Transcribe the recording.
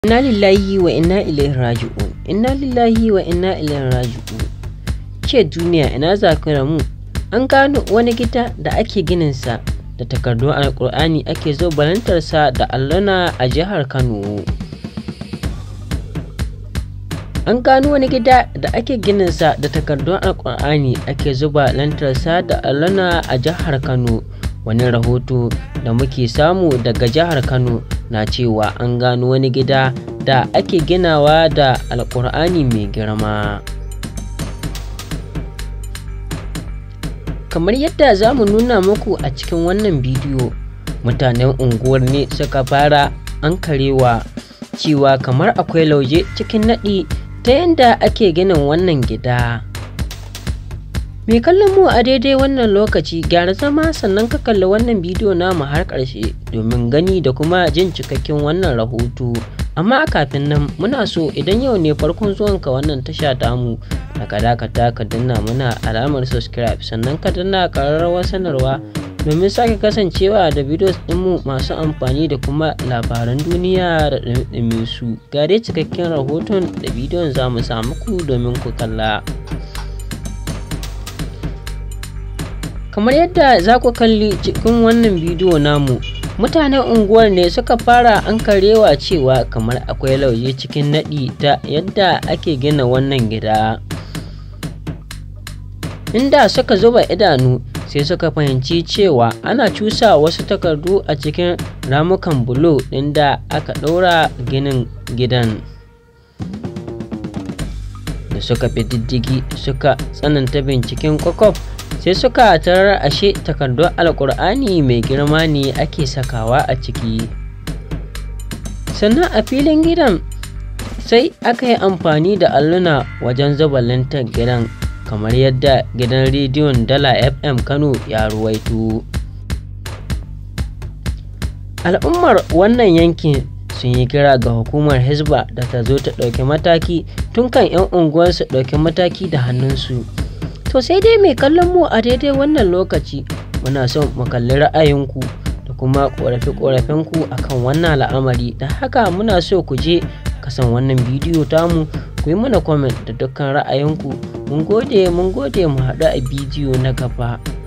Inna lillahi wa inna ilaihi raji'un. Inna lillahi wa inna ilaihi raji'un. Ke duniya ina za ku mu? An gano wani gida da ake gininsa da takardun alkur'ani ake zo balantarsa da alluna a jihar Kano. An gano wani gida da ake gininsa da takardun alkur'ani ake zuba lantarsa da alluna a jihar Kano. Wani rahoto da muke samu daga jihar Kano na cewa an gano wani gida da ake ginawa da alkur'ani mai girma. Kamar yadda za mu nuna muku a cikin wannan bidiyo, mutanen unguwar ne suka fara ankarewa cewa kamar akwai lauje cikin naɗi ta yadda ake ginin wannan gida. Mai kallon mu a daidai wannan lokaci gyara zama sannan ka kalli wannan bidiyo namu har ƙarshe domin gani da kuma jin cikakken wannan rahoto. Amma kafin nan muna so idan yau ne farkon zuwanka wannan tasha tamu da ka dakata ka danna muna alamar subscribe sannan ka danna ƙararrawar sanarwa domin sake kasancewa da videos ɗinmu masu amfani da kuma labaran duniya da ɗumi su. Gare cikakken rahoton da bidiyon za mu samu ku domin ku kalla. kamar yadda za ku kalli cikin wannan bidiyo namu mutanen unguwar ne suka fara ankarewa cewa kamar akwai lauje cikin naɗi ta yadda ake gina wannan gida inda suka zuba idanu sai suka fahimci cewa ana cusa wasu takardu a cikin ramukan bulo ɗin da aka ɗaura ginin gidan da suka fi diddigi suka tsananta binciken kwakwaf sai suka tarar ashe takardun alkur'ani mai girma ne ake sakawa a ciki sannan a filin gidan sai aka yi amfani da alluna wajen zuba lantar gidan kamar yadda gidan rediyon dala fm kano ya ruwaito al'ummar wannan yankin sun yi kira ga hukumar hisba da ta zo ta ɗauki mataki tun kan 'yan unguwarsu ɗauki mataki da hannunsu To sai dai mai kallon mu a daidai wannan lokaci muna son mu kalli ra'ayinku da kuma ƙorafe-ƙorafenku akan wannan al'amari da haka muna so ku je kasan wannan bidiyo tamu ku yi mana comment da dukkan ra'ayinku mun gode mun gode mu haɗu a bidiyo na gaba.